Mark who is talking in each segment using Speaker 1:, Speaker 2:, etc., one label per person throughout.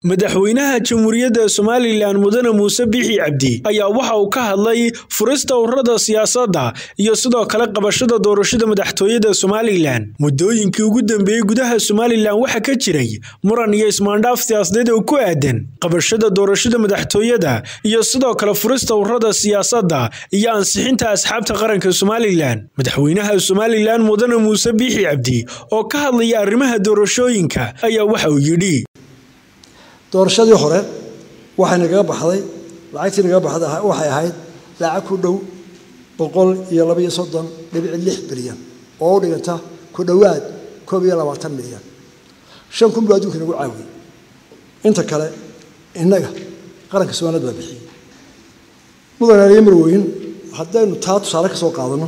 Speaker 1: madaxweynaha jamhuuriyadda somalilan mudane muuse biixi cabdi ayaa waxa uu ka hadlay furista ururada siyaasadda iyo sidoo kale qabashada doorashada madaxtooyada somalilan muddooyinkii ugu dambeeyey gudaha somalilan waxaa ka jiray muran iyo ismaandhaaf siyaasadeed oo ku aadan qabashada doorashada madaxtooyada iyo sidoo kale furista ururada siyaasadda iyo ansixinta asxaabta qaranka somalilan madaxweynaha somalilan mudane muuse biixi cabdi oo ka hadlaya arrimaha doorashooyinka ayaa waxa uu yidhi
Speaker 2: doorashadii hore waxay nagaga baxday lacagtii nagaga baxday waxay ahayd lacag ku dhow boqol iyo laba iyo soddon dhibici lix bilyan oo u dhiganta ku dhowaad koob iyo labaatan milyan shan kun buu adduunka nagu caawiyey inta kale innaga qaranka somaaliyad baa bixiyey mudane aliyo marweyn haddaynu taa tusaale ka soo qaadano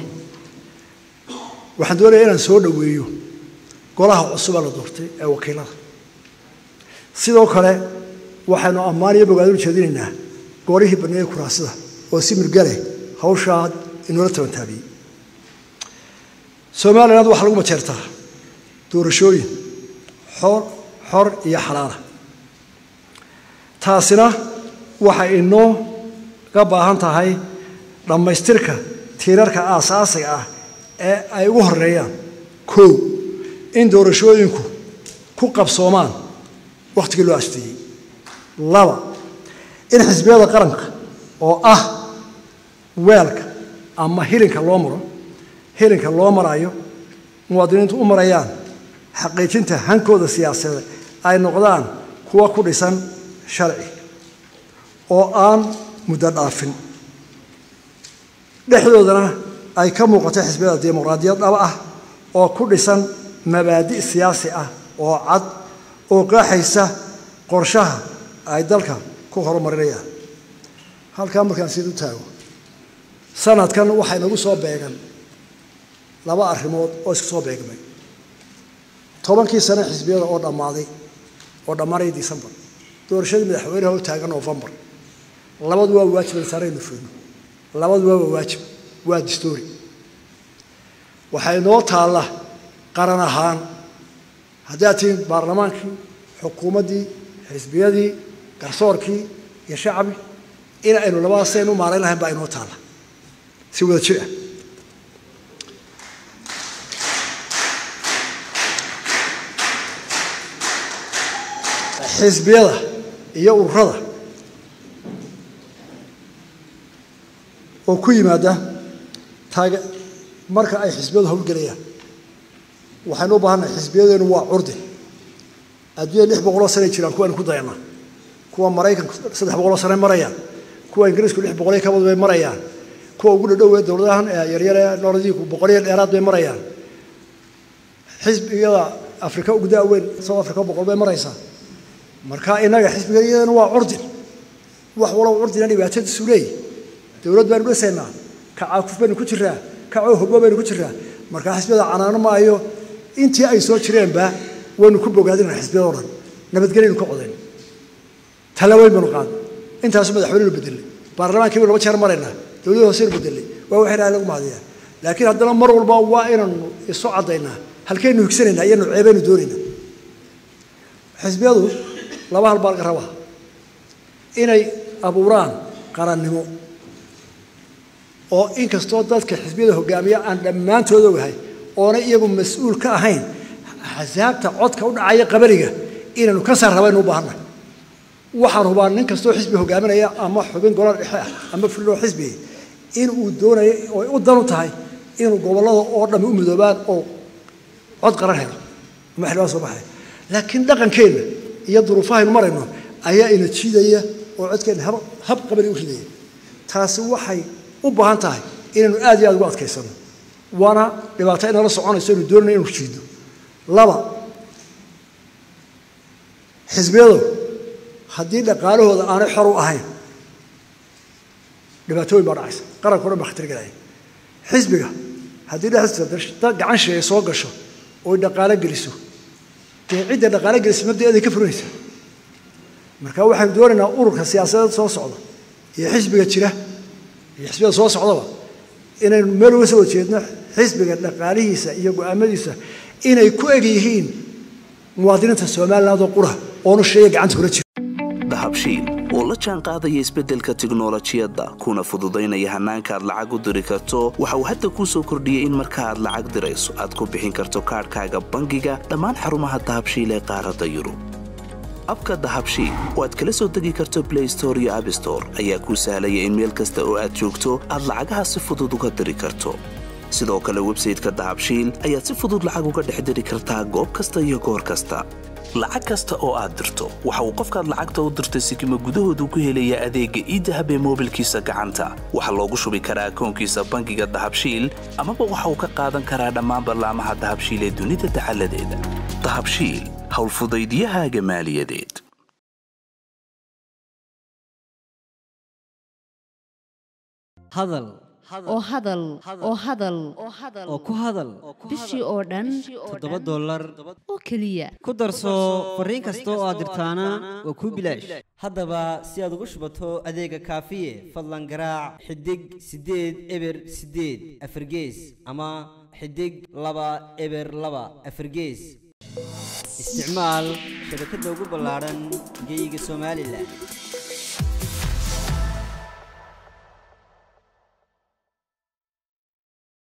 Speaker 2: waxaan doonaya inaan soo dhoweeyo golaha cusubaa la doortay ee wakiilada sidoo kale waxaynu ammaan iyo bogaadin ujeedinaynaa goorihii baneeye kuraasida oo si mirgale hawshaa inoola tabantaabiyey somaliland waxaa lagu majeertaa doorashooyin xor xor iyo xalaala taasina waxay inoo ga baahan tahay dhammaystirka tiirarka aasaasiga ah ee ay ugu horeeyaan kow in doorashooyinku ku qabsoomaan wakhtigii loo asteeyey laba in xisbiyada qaranka oo ah weelka ama hilinka loo maro hilinka loo marayo muwaadiniintu u marayaan xaqiijinta hankooda siyaasadeed ay noqdaan kuwa ku dhisan sharci oo aan muddo dhaafin dhexdoodana ay ka muuqato xisbiyada dimuqraadiyad dhaba ah oo ku dhisan mabaadi' siyaasi ah oo cad oo qaaxaysa qorshaha ay dalka ku horumarinayaan halkaa markaan sid u taago sanadkan waxaa inagu soo beegan laba arrimood oo isku soo beegmay tobankii sane xisbiyada oo dhammaaday oo dhammaanaya decembar doorashadii madaxweynaha oo taagan novembar labadu waa waajib saaraynu fulno labadu waa waajib waa distoori waxaa inoo taalla qaran ahaan haddaad tihiin baarlamaankii xukuumaddii xisbiyadii garsoorkii iyo shacbi in aynu labadaas sayn u maarayn lahayn baa inoo taalla si wada jir ah xisbiyada iyo ururada oo ku yimaada taage marka ay xisbiyadu howlgelayaan waxaynu u baahannahay xisbiyadeenu waa curdi adduunya lix boqoloo sanay jiraan kuwaynu ku dayanaa kuwa maraykanku saddex boqoloo sanay marayaan kuwa ingiriisku lix boqoliyo kabad bay marayaan kuwa ugu dhadhow ee dowladahan yaryare nordiiku boqoliyo dheeraad bay marayaan xisbiyada afrika ugu daaweyn south africa boqol bay maraysaa marka innaga xisbigayadeenu waa curdin wax walow curdina dhibaatadiisu leeyahy dowlad baynu dhisaynaa kacaakuf baynu ku jiraa kacoo hogbo baynu ku jiraa markaa xisbiyada canaano maayo intii ay soo jireenba waynu ku bogaadinaa xisbiyado dhan nabadgelyaynu ka codayn talaweyn baynu qaadnay intaasu madaxweynenu bedelay baarlamaankii baynu laba jeer maraynaa dowladda hooseynu bedelay waa wax ilahay lagu mahadiyaa laakiin haddana mar walba waa inaynu isu caddaynaa halkaynu higsanaynaa iyo nuceebaynu doonaynaa xisbiyadu laba hal baa laga rabaa inay abuuraan qarannimo oo inkastoo dadka xisbiyada hogaamiya aan dhammaantood ogahay oona iyagu mas-uul ka ahayn axsaabta codka u dhacaya qabariga inaynu ka saar rabaynu u baahannahay waxaan hubaa nin kastoo xisbi hogaaminaya ama xubin golaal dhexe ah ama fuloo xisbiga in uu doonayo oy u dan u tahay inuu gobollada oo dhammi u midoobaan oo cod qaran helo ama xildhibaan soo baxaya laakiin dhaqankeenna iyo duruufahaynu marayno ayaa ina jiidaya oo codkeenna hab hab qabari u ridaya taasi waxay u baahan tahay inaynu aad iyo aad ugu adkaysano waana dhibaato inala soconayso inu doonayna inu jiidno laba xisbiyadu haddii dhaqaalahooda aanay xor u ahayn dhibaatooyin baa dhacaysa qaranka o dhan baa khatar gelaya xisbiga haddii dhexdiisa gacan sheegay soo gasho oy dhaqaalo geliso dee cidda dhaqaalo gelisa mabdaeeday ka furinaysa marka waxaynu doonaynaa ururka siyaasadeed soo socda iyo xisbiga jira iyo xisbiyada soo socdaba inaynu meel uga soo wada jeedno xisbiga dhaqaalihiisa iyo go-aamadiisa inay ku eg yihiin muwaadiniinta somaliland oo qura oonu sheeya gacanta kula jiro
Speaker 3: dahabshiil oo la jaan qaadaya isbeddelka tiknolojiyadda kuna fududaynaya hannaanka aad lacag u diri karto waxa uu hadda kuu soo kordhiyey in marka aad lacag dirayso aad ku bixin karto kaadhkaaga bangiga dhammaan xarumaha dahabshiil ee qaaradda yurub abka dahabshiil oo aad kala soo degi karto blay store iyo abstore ayaa kuu sahlaya in meel kasta oo aad joogto aad lacagaha si fudud uga diri karto sidoo kale websayteka dahabshiil ayaad si fudud lacag uga dhex diri kartaa goob kasta iyo goor kasta lacag kasta oo aad dirto waxa uu qofkaad lacagta u dirtay sikima gudahoodu ku helayaa adeegga iidahab ee moobilkiisa gacanta waxaa loogu shubi karaa akoonkiisa bangiga dahabshiil amaba waxa uu ka qaadan karaa dhammaan ballaamaha dahabshiil ee dunida dacaladeeda dahabshiil howlfudaydiyahaaga maaliyadeed
Speaker 4: hadal
Speaker 5: oo hadal oo hadal
Speaker 4: oo ku hadal
Speaker 5: bishii oo dhan
Speaker 4: toddoba dollar
Speaker 5: oo keliya
Speaker 4: ku darso fariin kasta oo aad dirtaana waa kuu bilaash haddaba si aad ugu shubato adeega kaafiye fadlan garaac xidig siddeed eber siddeed afargees ama xidig laba eber laba afargees isticmaal shabakadda ugu ballaadhan geeyiga somalilan